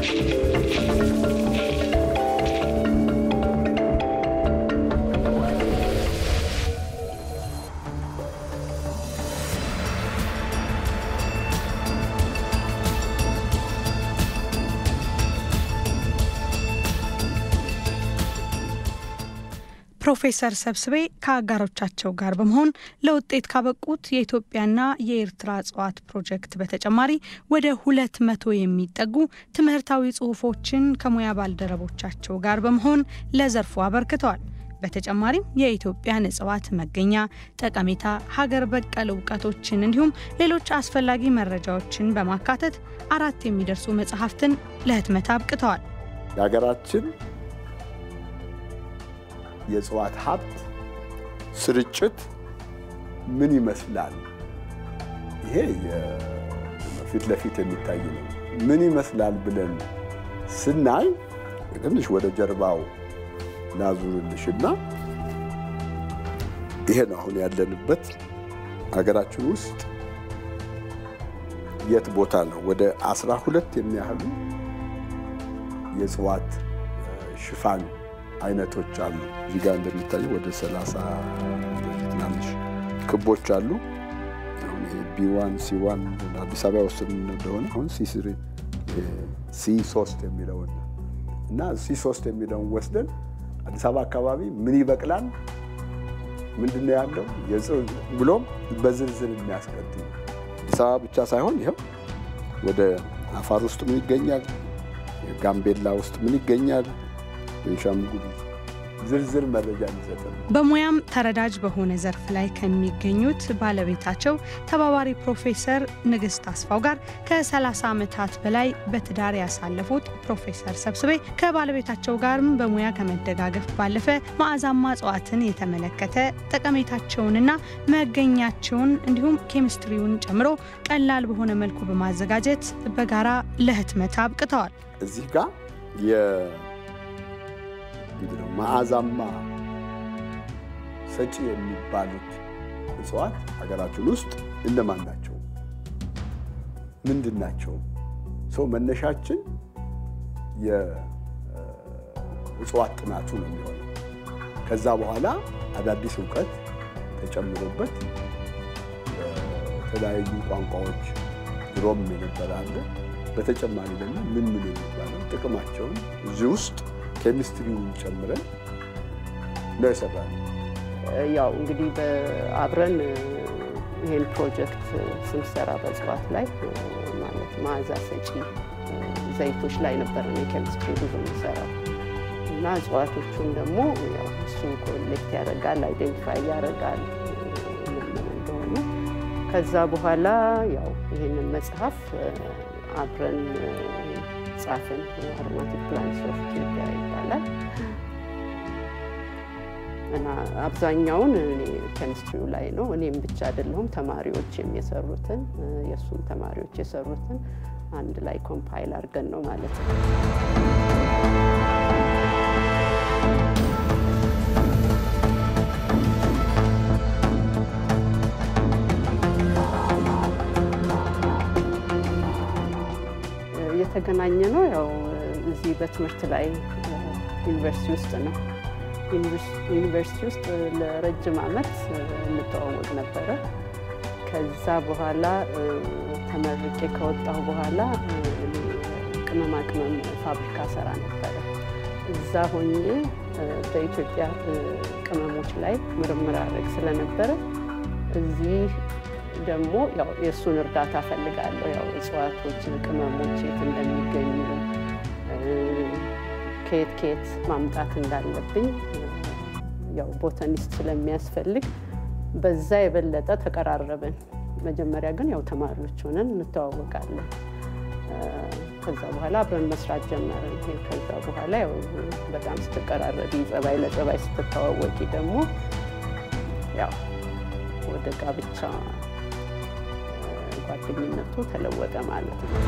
ፕሮፌሰር ሰብስቤ ከአጋሮቻቸው ጋር በመሆን ለውጤት ካበቁት የኢትዮጵያና የኤርትራ እጽዋት ፕሮጀክት በተጨማሪ ወደ ሁለት መቶ የሚጠጉ ትምህርታዊ ጽሑፎችን ከሙያ ባልደረቦቻቸው ጋር በመሆን ለዘርፉ አበርክተዋል። በተጨማሪም የኢትዮጵያን እጽዋት መገኛ፣ ጠቀሜታ፣ ሀገር በቀል እውቀቶችን እንዲሁም ሌሎች አስፈላጊ መረጃዎችን በማካተት አራት የሚደርሱ መጽሐፍትን ለህትመት አብቅተዋል። የሀገራችን የእጽዋት ሀብት ስርጭት ምን ይመስላል? ይሄ ፊት ለፊት የሚታይ ነው። ምን ይመስላል ብለን ስናይ ትንሽ ወደ ጀርባው ላዙርልሽና ይሄ ነው አሁን ያለንበት ሀገራችን ውስጥ የት ቦታ ነው? ወደ አስራ ሁለት የሚያህሉ የእጽዋት ሽፋን አይነቶች አሉ። እዚህ ጋር እንደሚታየው ወደ ሰላሳ ትናንሽ ክቦች አሉ። አሁን ይሄ ቢዋን ሲዋን አዲስ አበባ ወስን እንደሆነ አሁን ሲ ስሪ ሲ ሶስት የሚለውን እና ሲ ሶስት የሚለውን ወስደን አዲስ አበባ አካባቢ ምን ይበቅላል፣ ምንድን ነው ያለው ብሎም በዝርዝር የሚያስቀጥል አዲስ አበባ ብቻ ሳይሆን ይኸው ወደ አፋር ውስጥ ምን ይገኛል፣ ጋምቤላ ውስጥ ምን ይገኛል ቤንሻንጉል ዝርዝር መረጃ የሚሰጠን በሙያም ተረዳጅ በሆነ ዘርፍ ላይ ከሚገኙት ባለቤታቸው ተባባሪ ፕሮፌሰር ንግስት አስፋው ጋር ከ30 ዓመታት በላይ በትዳር ያሳለፉት ፕሮፌሰር ሰብስቤ ከባለቤታቸው ጋርም በሙያ ከመደጋገፍ ባለፈ መዓዛማ እጽዋትን የተመለከተ ጠቀሜታቸውንና መገኛቸውን እንዲሁም ኬሚስትሪውን ጨምሮ ቀላል በሆነ መልኩ በማዘጋጀት በጋራ ለህትመት አብቅተዋል። እዚህ ጋር ምንድነው መዓዛማ ሰጪ የሚባሉት እጽዋት ሀገራችን ውስጥ እነማን ናቸው? ምንድን ናቸው? ሰው መነሻችን የእጽዋት ጥናቱ ነው የሚሆነው። ከዛ በኋላ አዳዲስ እውቀት ተጨምሮበት የተለያዩ ቋንቋዎች ድሮም የነበረ አለ። በተጨማሪ ደግሞ ምን ምን የሚባለው ጥቅማቸውን እዚህ ውስጥ ኬሚስትሪውን ጨምረን ነው የሰራነው። ያው እንግዲህ አብረን ይሄን ፕሮጀክት ስንሰራ በእጽዋት ላይ ማለት መዓዛ ሰጪ ዘይቶች ላይ ነበረ የኬሚስትሪ ብዙ የሚሰራው እና እጽዋቶቹን ደግሞ ያው እሱ ኮሌክት ያደርጋል፣ አይደንቲፋይ ያደርጋል ምን ምን እንደሆኑ። ከዛ በኋላ ያው ይህንን መጽሐፍ አብረን ጻፍን። አሮማቲክ ፕላንትስ ኦፍ ኢትዮጵያ ይባላል እና አብዛኛውን እኔ ኬሚስትሪው ላይ ነው። እኔም ብቻ አይደለሁም፣ ተማሪዎችም የሰሩትን የእሱም ተማሪዎች የሰሩትን አንድ ላይ ኮምፓይል አድርገን ነው ማለት ነው። የተገናኘ ነው ያው እዚህ በትምህርት ላይ ዩኒቨርሲቲ ውስጥ ነው። ዩኒቨርሲቲ ውስጥ ለረጅም ዓመት እንተዋወቅ ነበረ። ከዛ በኋላ ተመርቄ ከወጣሁ በኋላ ቅመማ ቅመም ፋብሪካ ሰራ ነበረ። እዛ ሆኜ በኢትዮጵያ ቅመሞች ላይ ምርምር አድረግ ስለነበረ እዚህ ደግሞ ያው የእሱን እርዳታ ፈልጋለሁ። ያው እጽዋቶች፣ ቅመሞች የት እንደሚገኙ ከየት ከየት ማምጣት እንዳለብኝ ያው ቦታኒስት ስለሚያስፈልግ በዛ የበለጠ ተቀራረብን። መጀመሪያ ግን ያው ተማሪዎች ሆነን እንተዋወቃለን። ከዛ በኋላ አብረን መስራት ጀመርን። ከዛ በኋላ ያው በጣም ስትቀራረቢ ጸባይ ለጸባይ ስትተዋወቂ ደግሞ ያው ወደ ጋብቻ ጓደኝነቱ ተለወጠ ማለት ነው።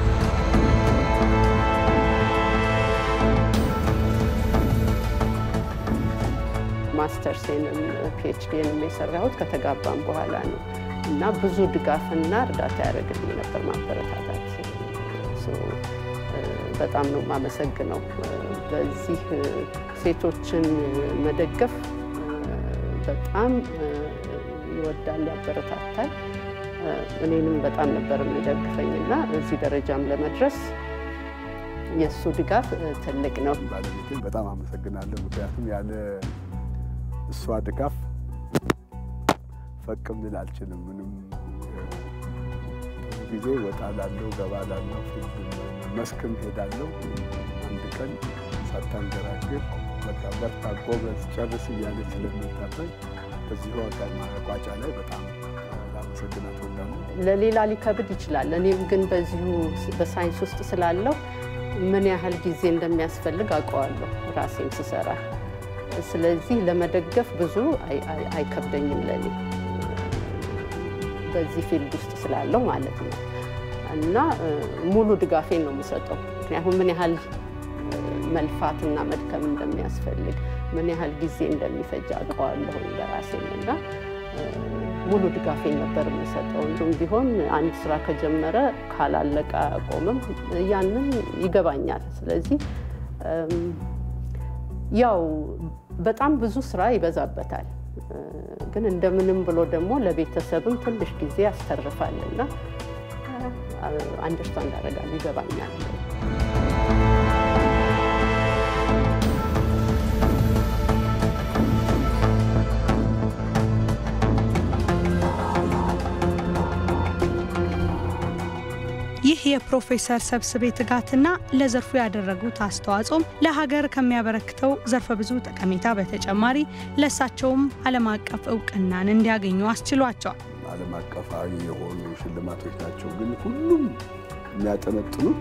ማስተርሴንም ፒኤችዲንም የሰራሁት ከተጋባም በኋላ ነው እና ብዙ ድጋፍና እርዳታ ያደረግልኝ ነበር ማበረታታት። በጣም ነው የማመሰግነው። በዚህ ሴቶችን መደገፍ በጣም ይወዳል፣ ያበረታታል። እኔንም በጣም ነበር የሚደግፈኝና እዚህ ደረጃም ለመድረስ የእሱ ድጋፍ ትልቅ ነው። ባለቤቴን በጣም አመሰግናለሁ። ምክንያቱም ያለ እሷ ድጋፍ ፈቅ ልል አልችልም። ምንም ብዙ ጊዜ ወጣ ላለው ገባ ላለው መስክም ሄዳለሁ። አንድ ቀን ሳታንገራግር በቃ በርታ፣ ጎበዝ፣ ጨርስ እያለች ስለምታበኝ በዚሁ ማቋጫ ላይ በጣም ላመሰግናት እወዳለሁ። ለሌላ ሊከብድ ይችላል። እኔም ግን በዚሁ በሳይንስ ውስጥ ስላለው ምን ያህል ጊዜ እንደሚያስፈልግ አውቀዋለሁ ራሴም ስሰራ። ስለዚህ ለመደገፍ ብዙ አይከብደኝም ለኔ በዚህ ፊልድ ውስጥ ስላለው ማለት ነው። እና ሙሉ ድጋፌን ነው የምሰጠው። ምክንያቱም ምን ያህል መልፋትና መድከም እንደሚያስፈልግ ምን ያህል ጊዜ እንደሚፈጅ አውቀዋለሁ በራሴም እና ሙሉ ድጋፌን ነበር የምሰጠው። እንዲሁም ቢሆን አንድ ስራ ከጀመረ ካላለቀ አቆምም፣ ያንን ይገባኛል። ስለዚህ ያው በጣም ብዙ ስራ ይበዛበታል፣ ግን እንደምንም ብሎ ደግሞ ለቤተሰብም ትንሽ ጊዜ ያስተርፋልና አንደርስታንድ አደርጋለሁ፣ ይገባኛል። ይህ የፕሮፌሰር ሰብስቤ ትጋትና ለዘርፉ ያደረጉት አስተዋጽኦም ለሀገር ከሚያበረክተው ዘርፈ ብዙ ጠቀሜታ በተጨማሪ ለእሳቸውም ዓለም አቀፍ እውቅናን እንዲያገኙ አስችሏቸዋል። ዓለም አቀፋዊ የሆኑ ሽልማቶች ናቸው፣ ግን ሁሉም የሚያጠነጥኑት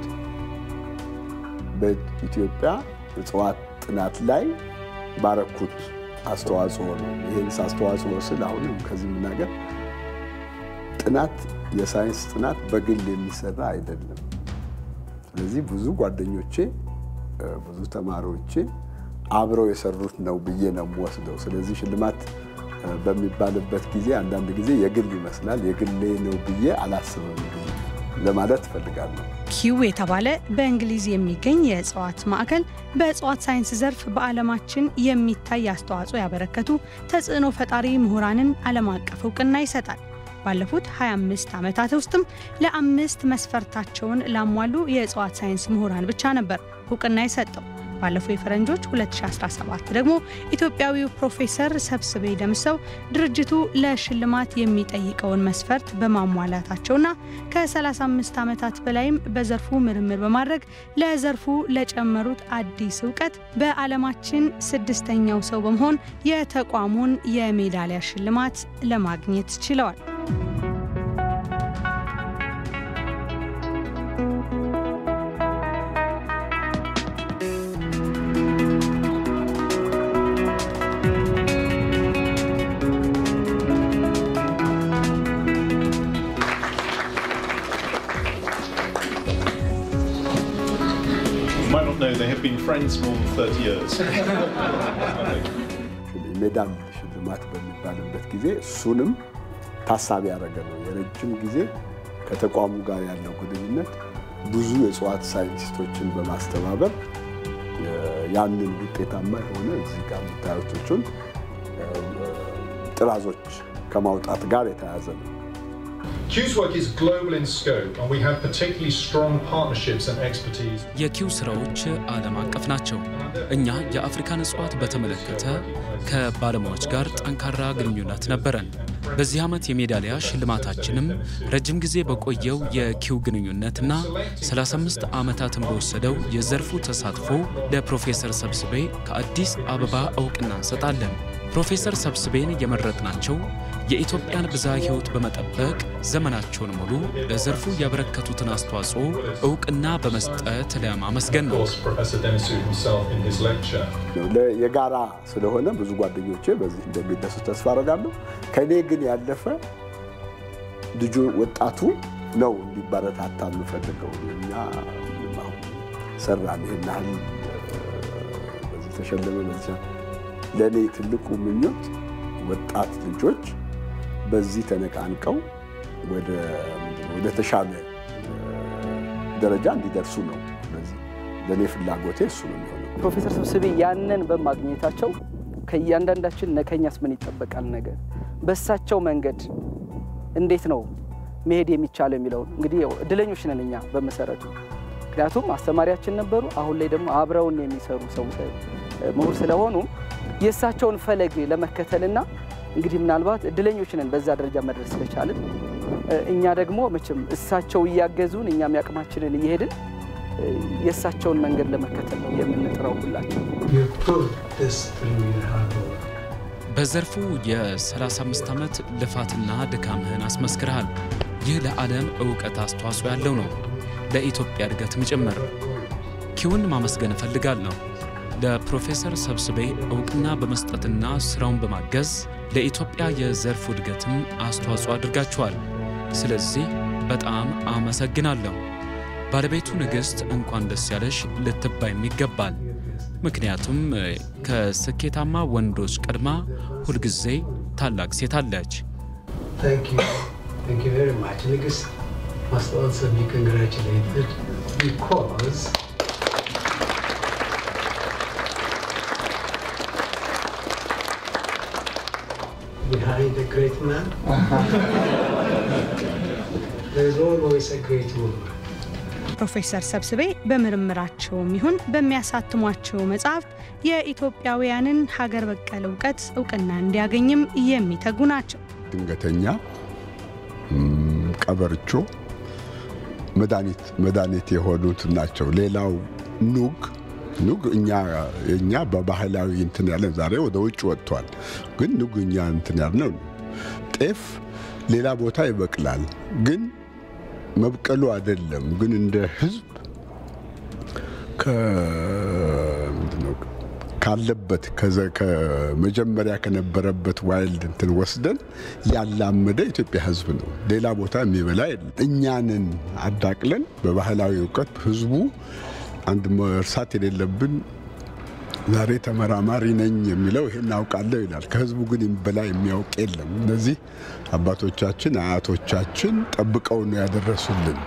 በኢትዮጵያ እጽዋት ጥናት ላይ ባረኩት አስተዋጽኦ ነው። ይህን አስተዋጽኦ ስል አሁንም ከዚህ ምናገር ጥናት የሳይንስ ጥናት በግል የሚሰራ አይደለም። ስለዚህ ብዙ ጓደኞቼ ብዙ ተማሪዎቼ አብረው የሰሩት ነው ብዬ ነው የምወስደው። ስለዚህ ሽልማት በሚባልበት ጊዜ አንዳንድ ጊዜ የግል ይመስላል። የግሌ ነው ብዬ አላስብም ለማለት እፈልጋለሁ። ኪው የተባለ በእንግሊዝ የሚገኝ የእጽዋት ማዕከል በእጽዋት ሳይንስ ዘርፍ በዓለማችን የሚታይ አስተዋጽኦ ያበረከቱ ተጽዕኖ ፈጣሪ ምሁራንን ዓለም አቀፍ እውቅና ይሰጣል። ባለፉት 25 ዓመታት ውስጥም ለአምስት መስፈርታቸውን ላሟሉ የእጽዋት ሳይንስ ምሁራን ብቻ ነበር እውቅና የሰጠው። ባለፈው የፈረንጆች 2017 ደግሞ ኢትዮጵያዊው ፕሮፌሰር ሰብስቤ ደምሰው ድርጅቱ ለሽልማት የሚጠይቀውን መስፈርት በማሟላታቸውና ከ35 ዓመታት በላይም በዘርፉ ምርምር በማድረግ ለዘርፉ ለጨመሩት አዲስ እውቀት በዓለማችን ስድስተኛው ሰው በመሆን የተቋሙን የሜዳሊያ ሽልማት ለማግኘት ችለዋል። might not know they have been friends for more than 30 years. ሜዳል ሽልማት በሚባልበት ጊዜ እሱንም ታሳቢ ያደረገ ነው። የረጅም ጊዜ ከተቋሙ ጋር ያለው ግንኙነት ብዙ የእጽዋት ሳይንቲስቶችን በማስተባበር ያንን ውጤታማ የሆነ እዚህ ጋር የምታዩቶቹን ጥራዞች ከማውጣት ጋር የተያያዘ ነው። Q's work is global in scope, and we have particularly strong partnerships and expertise. የኪው ስራዎች ዓለም አቀፍ ናቸው። እኛ የአፍሪካን እጽዋት በተመለከተ ከባለሙያዎች ጋር ጠንካራ ግንኙነት ነበረን። በዚህ ዓመት የሜዳሊያ ሽልማታችንም ረጅም ጊዜ በቆየው የኪው ግንኙነትና 35 ዓመታትን በወሰደው የዘርፉ ተሳትፎ ለፕሮፌሰር ሰብስቤ ከአዲስ አበባ እውቅና እንሰጣለን። ፕሮፌሰር ሰብስቤን የመረጥናቸው የኢትዮጵያን ብዝሃ ሕይወት በመጠበቅ ዘመናቸውን ሙሉ ለዘርፉ ያበረከቱትን አስተዋጽኦ እውቅና በመስጠት ለማመስገን Of ነው። course, Professor Denisu himself in his lecture. ለ- የጋራ ስለሆነ ብዙ ጓደኞቼ በዚህ እንደሚደሱ ተስፋ አደርጋለሁ። ከእኔ ግን ያለፈ ልጁ ወጣቱ ነው እንዲበረታታ የምፈልገው። እኛ ምንም አሁን ሰራን ይህን ያህል በዚህ ተሸለመ በዚህ ለእኔ ትልቁ ምኞት ወጣት ልጆች በዚህ ተነቃንቀው ወደ ምንድን ነው ወደ ተሻለ ደረጃ እንዲደርሱ ነው። ስለዚህ ለእኔ ፍላጎቴ እሱ ነው የሚሆነው። ፕሮፌሰር ስብስቤ ያንን በማግኘታቸው ከእያንዳንዳችን ከኛስ ምን ይጠበቃል? ነገር በእሳቸው መንገድ እንዴት ነው መሄድ የሚቻለው የሚለውን እንግዲህ ያው እድለኞች ነን እኛ በመሰረቱ ምክንያቱም አስተማሪያችን ነበሩ። አሁን ላይ ደግሞ አብረውን የሚሰሩ ሰው ምሁር ስለሆኑ የእሳቸውን ፈለግ ለመከተልና እንግዲህ ምናልባት እድለኞች ነን በዛ ደረጃ መድረስ ስለቻልን። እኛ ደግሞ መቼም እሳቸው እያገዙን እኛም ያቅማችንን እየሄድን የእሳቸውን መንገድ ለመከተል ነው የምንጥረው ሁላችን። በዘርፉ የ35 ዓመት ልፋትና ድካምህን አስመስክርሃል። ይህ ለዓለም እውቀት አስተዋጽኦ ያለው ነው፣ ለኢትዮጵያ እድገትም ጭምር። ኪውን ማመስገን እፈልጋለሁ። ለፕሮፌሰር ሰብስቤ እውቅና በመስጠትና ሥራውን በማገዝ ለኢትዮጵያ የዘርፉ እድገትም አስተዋጽኦ አድርጋችኋል። ስለዚህ በጣም አመሰግናለሁ። ባለቤቱ ንግሥት እንኳን ደስ ያለሽ ልትባይም ይገባል። ምክንያቱም ከስኬታማ ወንዶች ቀድማ ሁልጊዜ ታላቅ ሴት አለች። ንግሥት must also be congratulated because behind a great man there is always a great woman. ፕሮፌሰር ሰብስቤ በምርምራቸውም ይሁን በሚያሳትሟቸው መጽሐፍት የኢትዮጵያውያንን ሀገር በቀል እውቀት እውቅና እንዲያገኝም የሚተጉ ናቸው። ድንገተኛ ቀበርቾ መድኃኒት መድኃኒት የሆኑት ናቸው። ሌላው ኑግ ኑግ እኛ እኛ በባህላዊ እንትን ያለን ዛሬ ወደ ውጭ ወጥቷል። ግን ኑግ እኛ እንትን ያልነው ጤፍ ሌላ ቦታ ይበቅላል ግን መብቀሉ አይደለም። ግን እንደ ህዝብ ካለበት ከመጀመሪያ ከነበረበት ዋይልድ እንትን ወስደን ያላመደ ኢትዮጵያ ህዝብ ነው። ሌላ ቦታ የሚበላ የለም። እኛንን አዳቅለን በባህላዊ እውቀት ህዝቡ አንድ መርሳት የሌለብን ዛሬ ተመራማሪ ነኝ የሚለው ይሄን አውቃለሁ ይላል። ከህዝቡ ግን በላይ የሚያውቅ የለም። እነዚህ አባቶቻችን አያቶቻችን ጠብቀው ነው ያደረሱልን።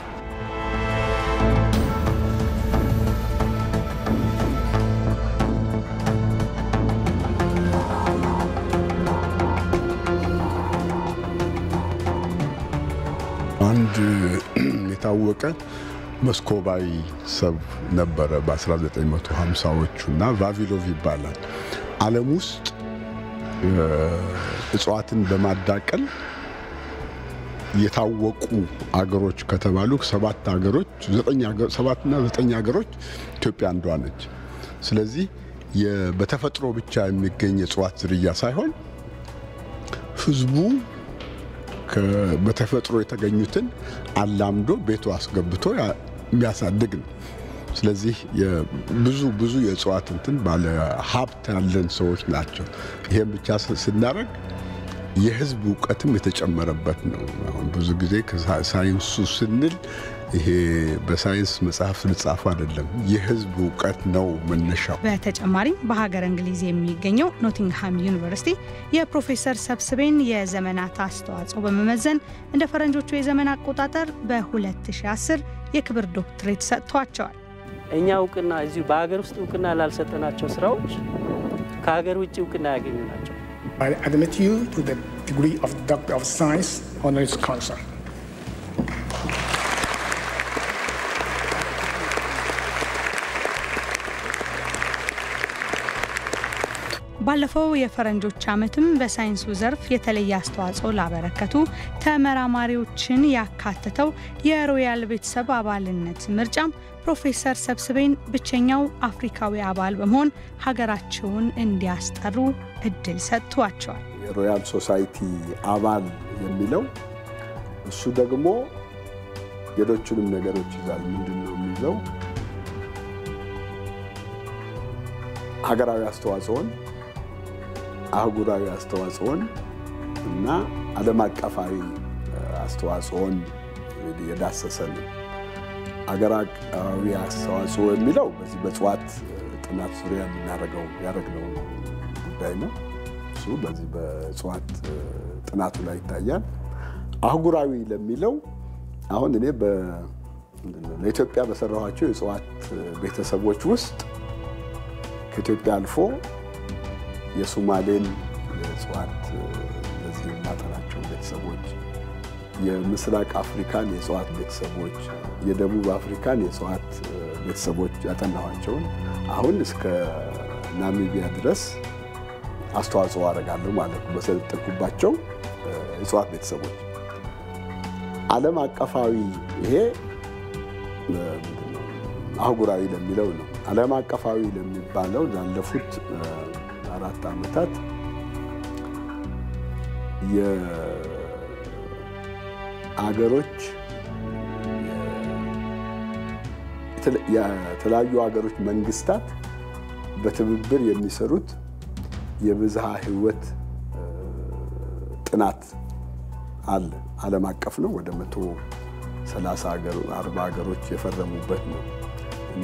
አንድ የታወቀ መስኮባዊ ሰብ ነበረ በ1950ዎቹ እና ቫቪሎቭ ይባላል። ዓለም ውስጥ እጽዋትን በማዳቀል የታወቁ አገሮች ከተባሉ ሰባት አገሮች ሰባትና ዘጠኝ አገሮች ኢትዮጵያ አንዷ ነች። ስለዚህ በተፈጥሮ ብቻ የሚገኝ የእጽዋት ዝርያ ሳይሆን ህዝቡ በተፈጥሮ የተገኙትን አላምዶ ቤቱ አስገብቶ የሚያሳድግ ነው። ስለዚህ ብዙ ብዙ የእጽዋት እንትን ባለ ሀብት ያለን ሰዎች ናቸው። ይህም ብቻ ስናደርግ የህዝብ እውቀትም የተጨመረበት ነው። አሁን ብዙ ጊዜ ሳይንሱ ስንል ይሄ በሳይንስ መጽሐፍ ልጻፉ አይደለም፣ የህዝብ እውቀት ነው መነሻው። በተጨማሪም በሀገር እንግሊዝ የሚገኘው ኖቲንግሃም ዩኒቨርሲቲ የፕሮፌሰር ሰብስቤን የዘመናት አስተዋጽኦ በመመዘን እንደ ፈረንጆቹ የዘመን አቆጣጠር በ2010 የክብር ዶክትሬት ሰጥቷቸዋል። እኛ እውቅና እዚሁ በሀገር ውስጥ እውቅና ላልሰጠናቸው ስራዎች ከሀገር ውጭ እውቅና ያገኙ ናቸው። I admit you to the degree of Doctor of Science honoris causa. ባለፈው የፈረንጆች ዓመትም በሳይንሱ ዘርፍ የተለየ አስተዋጽኦ ላበረከቱ ተመራማሪዎችን ያካተተው የሮያል ቤተሰብ አባልነት ምርጫም ፕሮፌሰር ሰብስቤን ብቸኛው አፍሪካዊ አባል በመሆን ሀገራቸውን እንዲያስጠሩ እድል ሰጥቷቸዋል። የሮያል ሶሳይቲ አባል የሚለው እሱ ደግሞ ሌሎቹንም ነገሮች ይዛል። ምንድን ነው የሚይዘው? ሀገራዊ አስተዋጽኦን፣ አህጉራዊ አስተዋጽኦን እና ዓለም አቀፋዊ አስተዋጽኦን የዳሰሰ ነው። ሀገር አቀፋዊ አስተዋጽኦ የሚለው በዚህ በእጽዋት ጥናት ዙሪያ የምናደርገው ያደረግነው ጉዳይ ነው። እሱ በዚህ በእጽዋት ጥናቱ ላይ ይታያል። አህጉራዊ ለሚለው አሁን እኔ ለኢትዮጵያ በሰራኋቸው የእጽዋት ቤተሰቦች ውስጥ ከኢትዮጵያ አልፎ የሶማሌን የእጽዋት እነዚህ የማጠናቸው ቤተሰቦች፣ የምስራቅ አፍሪካን የእጽዋት ቤተሰቦች፣ የደቡብ አፍሪካን የእጽዋት ቤተሰቦች ያጠናኋቸውን አሁን እስከ ናሚቢያ ድረስ አስተዋጽኦ አደርጋለሁ ማለት ነው። በሰለጠንኩባቸው እጽዋት ቤተሰቦች ዓለም አቀፋዊ ይሄ አህጉራዊ ለሚለው ነው። ዓለም አቀፋዊ ለሚባለው ላለፉት አራት ዓመታት የአገሮች የተለያዩ ሀገሮች መንግስታት በትብብር የሚሰሩት የብዝሃ ሕይወት ጥናት አለ። ዓለም አቀፍ ነው። ወደ መቶ ሰላሳ አርባ ሀገሮች የፈረሙበት ነው እና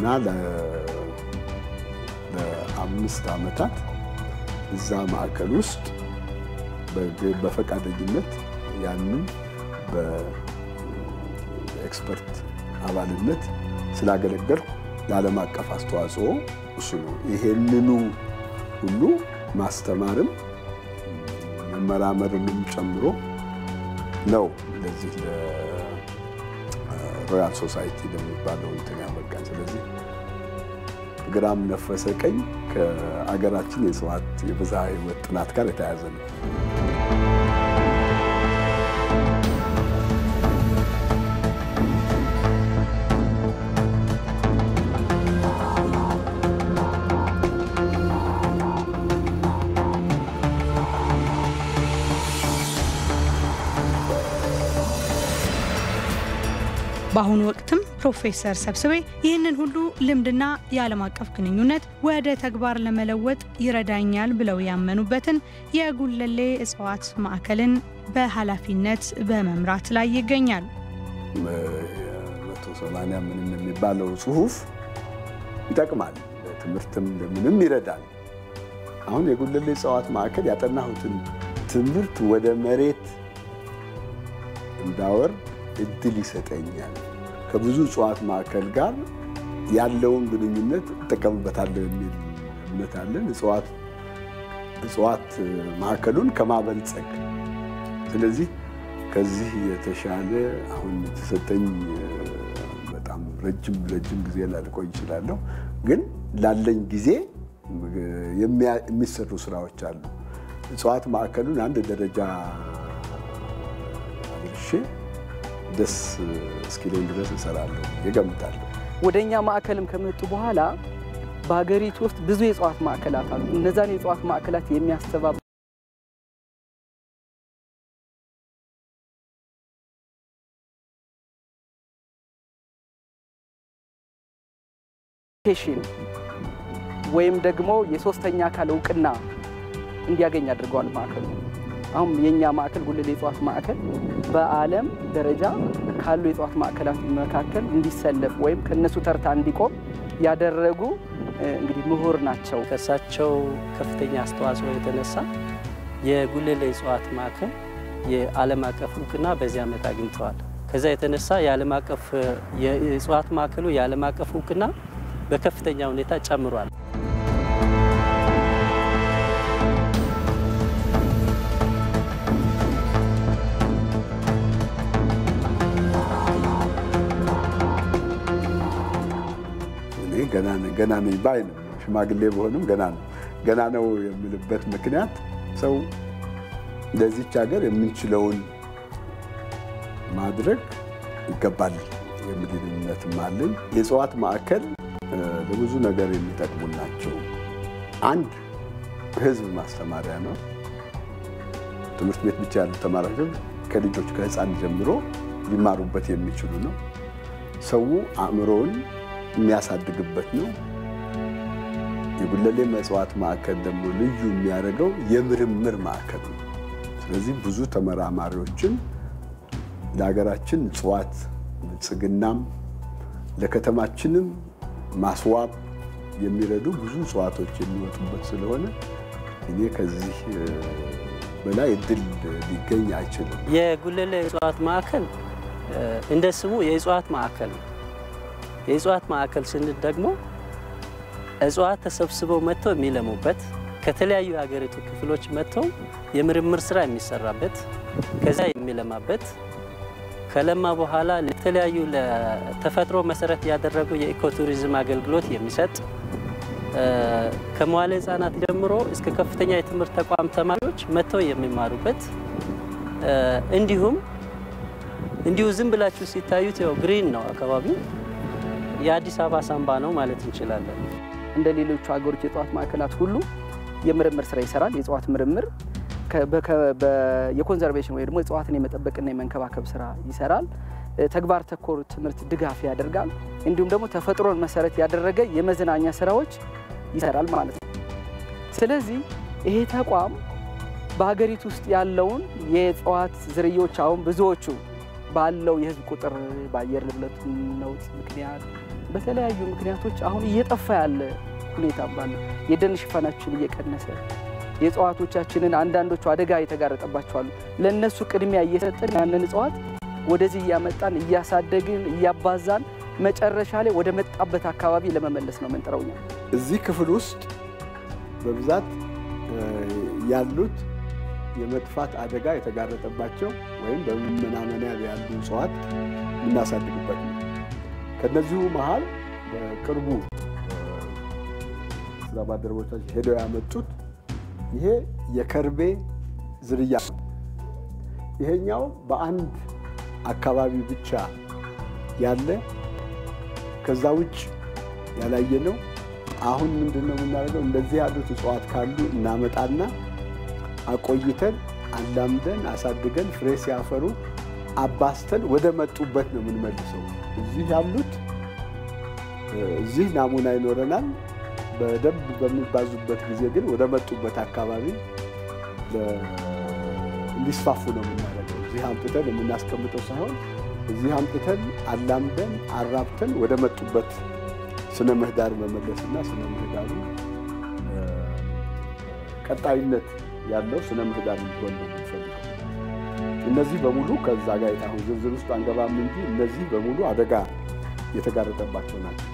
ለአምስት ዓመታት እዛ ማዕከል ውስጥ በፈቃደኝነት ያንን በኤክስፐርት አባልነት ስላገለገልኩ ለዓለም አቀፍ አስተዋጽኦ እሱ ነው። ይሄንኑ ሁሉ ማስተማርም መመራመርንም ጨምሮ ነው ለዚህ ለሮያል ሶሳይቲ ለሚባለው እንትን ያበቃን። ስለዚህ ግራም ነፈሰ ቀኝ ከአገራችን የእጽዋት የብዝሃ ሕይወት ጥናት ጋር የተያያዘ ነው። በአሁኑ ወቅትም ፕሮፌሰር ሰብስቤ ይህንን ሁሉ ልምድና የዓለም አቀፍ ግንኙነት ወደ ተግባር ለመለወጥ ይረዳኛል ብለው ያመኑበትን የጉለሌ እጽዋት ማዕከልን በኃላፊነት በመምራት ላይ ይገኛሉ። መቶ ሰማንያ ምንም የሚባለው ጽሁፍ ይጠቅማል፣ ለትምህርትም ለምንም ይረዳል። አሁን የጉለሌ እጽዋት ማዕከል ያጠናሁትን ትምህርት ወደ መሬት እንዳወርድ እድል ይሰጠኛል። ከብዙ እጽዋት ማዕከል ጋር ያለውን ግንኙነት እጠቀምበታለሁ የሚል እምነት አለን። እጽዋት ማዕከሉን ከማበልጸግ ስለዚህ ከዚህ የተሻለ አሁን የተሰጠኝ በጣም ረጅም ረጅም ጊዜ ላልቆይ እችላለሁ፣ ግን ላለኝ ጊዜ የሚሰሩ ስራዎች አሉ። እጽዋት ማዕከሉን አንድ ደረጃ አድርሼ ደስ እስኪለኝ ድረስ እሰራለሁ ይገምታለሁ። ወደ እኛ ማዕከልም ከመጡ በኋላ በሀገሪቱ ውስጥ ብዙ የእጽዋት ማዕከላት አሉ። እነዛን የእጽዋት ማዕከላት የሚያስተባብ ቴሽን ወይም ደግሞ የሶስተኛ አካል እውቅና እንዲያገኝ አድርገዋል ማዕከሉ። አሁን የእኛ ማዕከል ጉለሌ የእጽዋት ማዕከል በዓለም ደረጃ ካሉ የእጽዋት ማዕከላት መካከል እንዲሰለፍ ወይም ከነሱ ተርታ እንዲቆም ያደረጉ እንግዲህ ምሁር ናቸው። ከእሳቸው ከፍተኛ አስተዋጽኦ የተነሳ የጉለሌ እጽዋት ማዕከል የዓለም አቀፍ እውቅና በዚህ ዓመት አግኝተዋል። ከዛ የተነሳ የዓለም አቀፍ የእጽዋት ማዕከሉ የዓለም አቀፍ እውቅና በከፍተኛ ሁኔታ ጨምሯል። ገና ገና ነኝ ባይ ነው። ሽማግሌ በሆንም ገና ነው ገና ነው የምልበት ምክንያት ሰው ለዚች ሀገር የምንችለውን ማድረግ ይገባል የሚል እምነትም አለኝ። የእጽዋት ማዕከል ለብዙ ነገር የሚጠቅሙ ናቸው። አንድ ህዝብ ማስተማሪያ ነው። ትምህርት ቤት ብቻ ያሉ ተማሪዎች ከልጆች ከህፃን ጀምሮ ሊማሩበት የሚችሉ ነው። ሰው አእምሮውን የሚያሳድግበት ነው። የጉለሌ እጽዋት ማዕከል ደግሞ ልዩ የሚያደርገው የምርምር ማዕከል ነው። ስለዚህ ብዙ ተመራማሪዎችን ለሀገራችን እጽዋት ብልጽግናም ለከተማችንም ማስዋብ የሚረዱ ብዙ እጽዋቶች የሚወጡበት ስለሆነ እኔ ከዚህ በላይ እድል ሊገኝ አይችልም። የጉለሌ እጽዋት ማዕከል እንደ ስሙ የእጽዋት ማዕከል ነው። የእጽዋት ማዕከል ስንል ደግሞ እጽዋት ተሰብስበው መጥተው የሚለሙበት ከተለያዩ የሀገሪቱ ክፍሎች መጥተው የምርምር ስራ የሚሰራበት ከዛ የሚለማበት ከለማ በኋላ ለተለያዩ ለተፈጥሮ መሰረት ያደረጉ የኢኮቱሪዝም አገልግሎት የሚሰጥ ከመዋለ ሕጻናት ጀምሮ እስከ ከፍተኛ የትምህርት ተቋም ተማሪዎች መጥተው የሚማሩበት እንዲሁም እንዲሁ ዝም ብላችሁ ሲታዩት ያው ግሪን ነው አካባቢው የአዲስ አበባ ሳምባ ነው ማለት እንችላለን። እንደ ሌሎቹ ሀገሮች የእጽዋት ማዕከላት ሁሉ የምርምር ስራ ይሰራል። የእጽዋት ምርምር የኮንዘርቬሽን ወይ ደግሞ እጽዋትን የመጠበቅና የመንከባከብ ስራ ይሰራል። ተግባር ተኮር ትምህርት ድጋፍ ያደርጋል። እንዲሁም ደግሞ ተፈጥሮን መሰረት ያደረገ የመዝናኛ ስራዎች ይሰራል ማለት ነው። ስለዚህ ይሄ ተቋም በሀገሪቱ ውስጥ ያለውን የእጽዋት ዝርያዎች አሁን ብዙዎቹ ባለው የህዝብ ቁጥር በአየር ንብረት ለውጥ ምክንያት በተለያዩ ምክንያቶች አሁን እየጠፋ ያለ ሁኔታ ባለ የደን ሽፋናችን እየቀነሰ የእጽዋቶቻችንን አንዳንዶቹ አደጋ የተጋረጠባቸዋሉ ለእነሱ ቅድሚያ እየሰጠን ያንን እጽዋት ወደዚህ እያመጣን እያሳደግን እያባዛን መጨረሻ ላይ ወደ መጣበት አካባቢ ለመመለስ ነው የምንጥረው እኛ። እዚህ ክፍል ውስጥ በብዛት ያሉት የመጥፋት አደጋ የተጋረጠባቸው ወይም በመመናመኒያ ያሉ እጽዋት የምናሳድግበት ነው። ከነዚሁ መሀል በቅርቡ ስራ ባልደረቦቻችን ሄደው ያመጡት ይሄ የከርቤ ዝርያ ነው። ይሄኛው በአንድ አካባቢ ብቻ ያለ ከዛ ውጭ ያላየ ነው። አሁን ምንድን ነው የምናደርገው? እንደዚህ ያሉት እጽዋት ካሉ እናመጣና አቆይተን አላምደን አሳድገን ፍሬ ሲያፈሩ አባስተን ወደ መጡበት ነው የምንመልሰው። እዚህ ያሉት እዚህ ናሙና ይኖረናል። በደንብ በሚባዙበት ጊዜ ግን ወደ መጡበት አካባቢ እንዲስፋፉ ነው የምናደርገው። እዚህ አምጥተን የምናስቀምጠው ሳይሆን እዚህ አምጥተን አላምደን አራብተን ወደ መጡበት ስነ ምህዳር መመለስና ስነ ምህዳሩ ቀጣይነት ያለው ስነ ምህዳር እንዲሆን ነው የምንፈልገው። እነዚህ በሙሉ ከዛ ጋር የታሁን ዝርዝር ውስጥ አንገባም እንጂ እነዚህ በሙሉ አደጋ የተጋረጠባቸው ናቸው።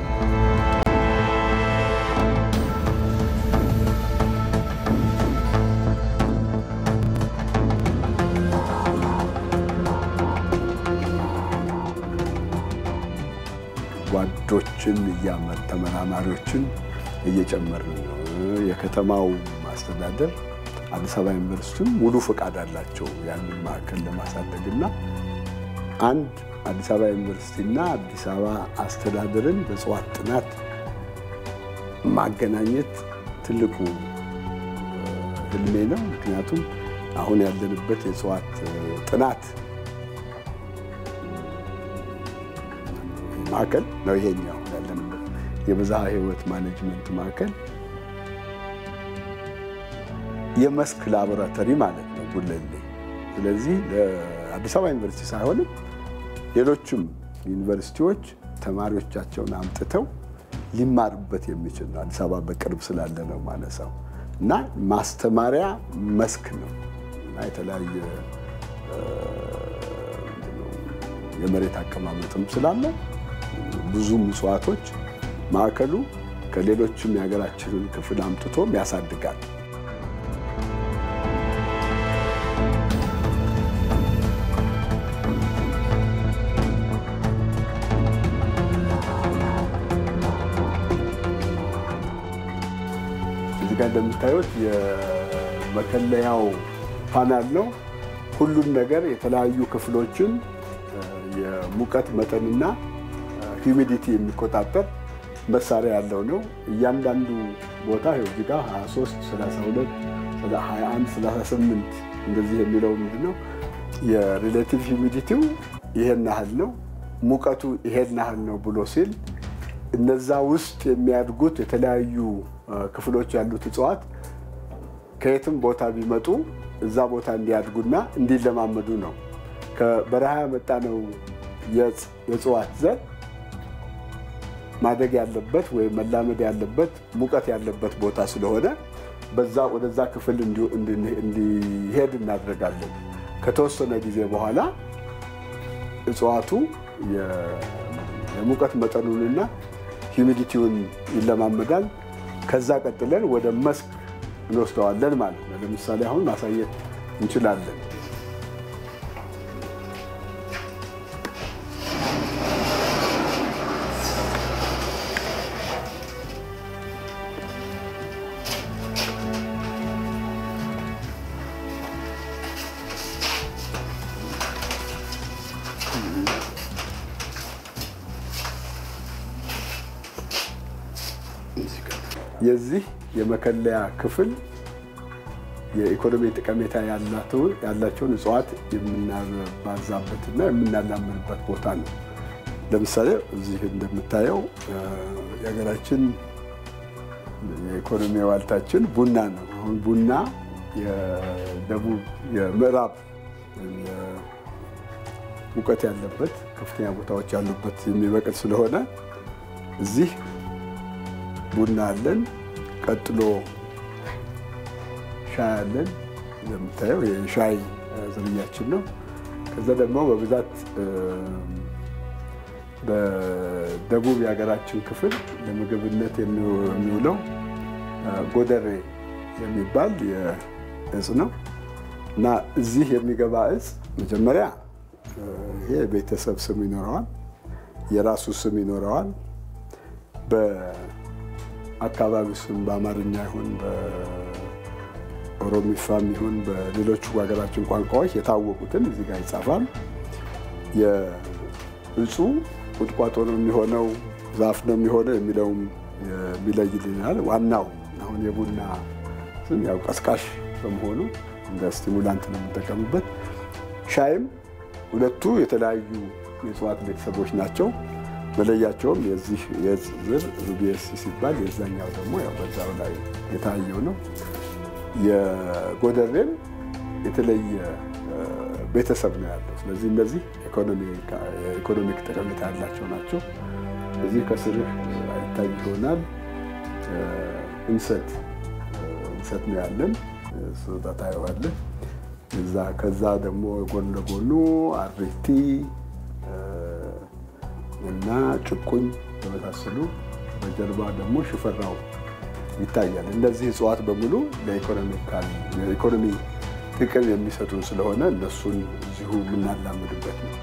ጓዶችን እያመጥ ተመራማሪዎችን እየጨመርን ነው። የከተማው ማስተዳደር አዲስ አበባ ዩኒቨርሲቲም ሙሉ ፈቃድ አላቸው ያንን ማዕከል ለማሳደግ እና አንድ አዲስ አበባ ዩኒቨርሲቲና አዲስ አበባ አስተዳደርን በእጽዋት ጥናት ማገናኘት ትልቁ ህልሜ ነው። ምክንያቱም አሁን ያለንበት የእጽዋት ጥናት ማዕከል ነው ይሄኛው ያለንበት የብዝሃ ህይወት ማኔጅመንት ማዕከል የመስክ ላቦራቶሪ ማለት ነው ጉለሌ። ስለዚህ ለአዲስ አበባ ዩኒቨርሲቲ ሳይሆንም ሌሎችም ዩኒቨርሲቲዎች ተማሪዎቻቸውን አምጥተው ሊማሩበት የሚችል ነው። አዲስ አበባ በቅርብ ስላለ ነው ማነሳው እና ማስተማሪያ መስክ ነው እና የተለያየ የመሬት አቀማመጥም ስላለው ብዙም እጽዋቶች ማዕከሉ ከሌሎችም የሀገራችንን ክፍል አምጥቶም ያሳድጋል። እዚህ ጋር እንደምታዩት የመከለያው ፓናል ነው። ሁሉም ነገር የተለያዩ ክፍሎችን የሙቀት መጠንና ሂዩሚዲቲ የሚቆጣጠር መሳሪያ ያለው ነው። እያንዳንዱ ቦታ እዚህ ጋር 23፣ 32፣ 21፣ 38 እንደዚህ የሚለው ምንድን ነው የሪሌቲቭ ሂዩሚዲቲው ይሄን ያህል ነው፣ ሙቀቱ ይሄን ያህል ነው ብሎ ሲል እነዛ ውስጥ የሚያድጉት የተለያዩ ክፍሎች ያሉት እጽዋት ከየትም ቦታ ቢመጡ እዛ ቦታ እንዲያድጉና እንዲለማመዱ ነው። ከበረሃ የመጣ ነው የእጽዋት ዘር ማደግ ያለበት ወይም መላመድ ያለበት ሙቀት ያለበት ቦታ ስለሆነ በዛ ወደዛ ክፍል እንዲሄድ እናደርጋለን። ከተወሰነ ጊዜ በኋላ እጽዋቱ የሙቀት መጠኑንና ሂዩሚዲቲውን ይለማመዳል። ከዛ ቀጥለን ወደ መስክ እንወስደዋለን ማለት ነው። ለምሳሌ አሁን ማሳየት እንችላለን። የዚህ የመከለያ ክፍል የኢኮኖሚ ጠቀሜታ ያላቸውን እጽዋት የምናባዛበትና የምናላምንበት ቦታ ነው። ለምሳሌ እዚህ እንደምታየው የሀገራችን የኢኮኖሚ ዋልታችን ቡና ነው። አሁን ቡና የደቡብ የምዕራብ ሙቀት ያለበት ከፍተኛ ቦታዎች ያሉበት የሚበቅል ስለሆነ እዚህ ቡና አለን። ቀጥሎ ሻይ አለን። እንደምታየው የሻይ ዝርያችን ነው። ከዛ ደግሞ በብዛት በደቡብ የሀገራችን ክፍል ለምግብነት የሚውለው ጎደሬ የሚባል እጽ ነው እና እዚህ የሚገባ እጽ መጀመሪያ ይሄ ቤተሰብ ስም ይኖረዋል፣ የራሱ ስም ይኖረዋል። በአካባቢው ስም በአማርኛ ይሁን በኦሮሚፋም ይሁን በሌሎቹ ሀገራችን ቋንቋዎች የታወቁትን እዚህ ጋር ይጻፋል። የእጹ ቁጥቋጦ ነው የሚሆነው ዛፍ ነው የሚሆነው የሚለውም የሚለይልናል። ዋናው አሁን የቡና ስም ያው ቀስቃሽ በመሆኑ እንደ ስቲሙላንት ነው የምንጠቀምበት። ሻይም ሁለቱ የተለያዩ የእጽዋት ቤተሰቦች ናቸው። መለያቸውም የዚህ የእጽ ዝር ሩቢየስ ሲባል የዛኛው ደግሞ ያው በዛው ላይ የታየው ነው። የጎደሬም የተለየ ቤተሰብ ነው ያለው። ስለዚህ እነዚህ ኢኮኖሚክ ጠቀሜታ ያላቸው ናቸው። እዚህ ከስርህ አይታይ ይሆናል እንሰት እንሰት ነው ያለን ስጦታ ታየዋለህ። ከዛ ደግሞ ጎን ለጎኑ አሪቲ እና ጭቁኝ በመሳሰሉ በጀርባ ደግሞ ሽፈራው ይታያል። እነዚህ እጽዋት በሙሉ ለኢኮኖሚ ጥቅም የሚሰጡን ስለሆነ እነሱን እዚሁ የምናላምድበት ነው።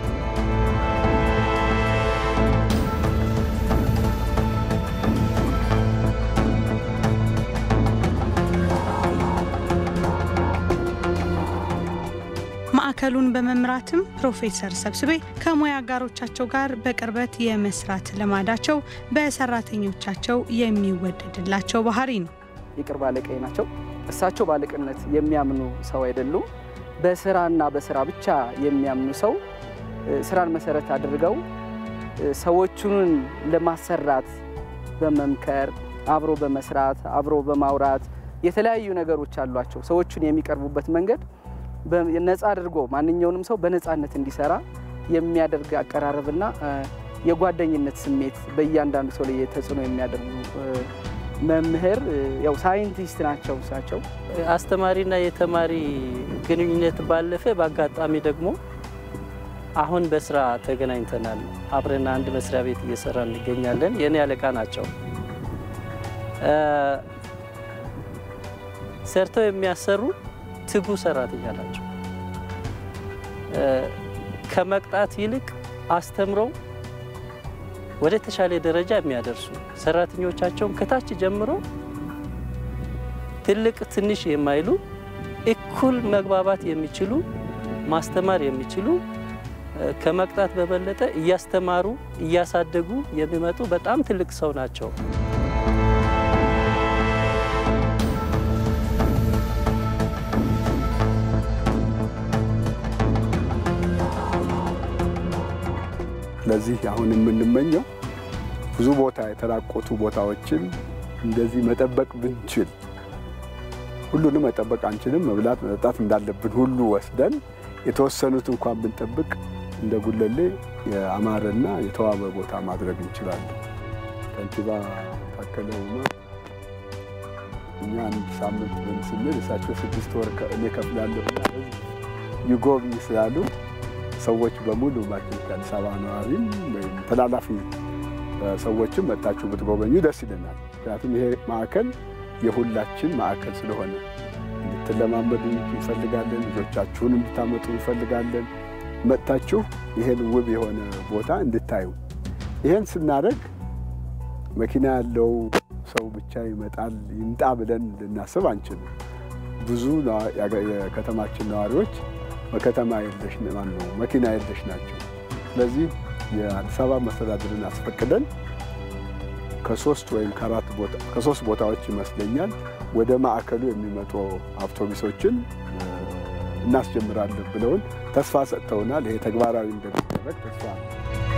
ማዕከሉን በመምራትም ፕሮፌሰር ሰብስቤ ከሙያ አጋሮቻቸው ጋር በቅርበት የመስራት ልማዳቸው በሰራተኞቻቸው የሚወደድላቸው ባህሪ ነው። የቅርብ አለቃዬ ናቸው። እሳቸው ባለቅነት የሚያምኑ ሰው አይደሉም። በስራና በስራ ብቻ የሚያምኑ ሰው ስራን መሰረት አድርገው ሰዎቹን ለማሰራት በመምከር አብሮ በመስራት አብሮ በማውራት የተለያዩ ነገሮች አሏቸው። ሰዎቹን የሚቀርቡበት መንገድ ነፃ አድርጎ ማንኛውንም ሰው በነፃነት እንዲሰራ የሚያደርግ አቀራረብና የጓደኝነት ስሜት በእያንዳንዱ ሰው ላይ ተጽዕኖ የሚያደርጉ መምህር ያው ሳይንቲስት ናቸው። እሳቸው አስተማሪና የተማሪ ግንኙነት ባለፈ በአጋጣሚ ደግሞ አሁን በስራ ተገናኝተናል። አብረን አንድ መስሪያ ቤት እየሰራ እንገኛለን። የእኔ አለቃ ናቸው። ሰርተው የሚያሰሩ ትጉ ሰራተኛ ናቸው። ከመቅጣት ይልቅ አስተምረው ወደ ተሻለ ደረጃ የሚያደርሱ ሰራተኞቻቸውን ከታች ጀምሮ ትልቅ ትንሽ የማይሉ እኩል መግባባት የሚችሉ ማስተማር የሚችሉ ከመቅጣት በበለጠ እያስተማሩ እያሳደጉ የሚመጡ በጣም ትልቅ ሰው ናቸው። ስለዚህ አሁን የምንመኘው ብዙ ቦታ የተራቆቱ ቦታዎችን እንደዚህ መጠበቅ ብንችል፣ ሁሉንም መጠበቅ አንችልም። መብላት መጠጣት እንዳለብን ሁሉ ወስደን የተወሰኑት እንኳን ብንጠብቅ እንደ ጉለሌ የአማረና የተዋበ ቦታ ማድረግ እንችላለን። ከንቲባ ታከለ ኡማ እኛ አንድ ሳምንት ምን ስንል እሳቸው ስድስት ወር እኔ ከፍላለሁ ይጎብኝ ስላሉ ሰዎች በሙሉ ማለት ከአዲስ አበባ ነዋሪም ወይም ተላላፊ ሰዎችም መጣችሁ ብትጎበኙ ደስ ይለናል። ምክንያቱም ይሄ ማዕከል የሁላችን ማዕከል ስለሆነ እንድትለማመዱ እንፈልጋለን። ልጆቻችሁን እንድታመጡ እንፈልጋለን። መጥታችሁ ይሄን ውብ የሆነ ቦታ እንድታዩ። ይሄን ስናደርግ መኪና ያለው ሰው ብቻ ይመጣል ይምጣ ብለን ልናስብ አንችልም። ብዙ የከተማችን ነዋሪዎች በከተማ የለሽ ማነው መኪና የለሽ ናቸው። ስለዚህ የአዲስ አበባ መስተዳድርን አስፈቅደን ከሶስት ወይም ከአራት ቦታ ከሶስት ቦታዎች ይመስለኛል ወደ ማዕከሉ የሚመጡ አውቶቡሶችን እናስጀምራለን ብለውን ተስፋ ሰጥተውናል። ይሄ ተግባራዊ እንደሚደረግ ተስፋ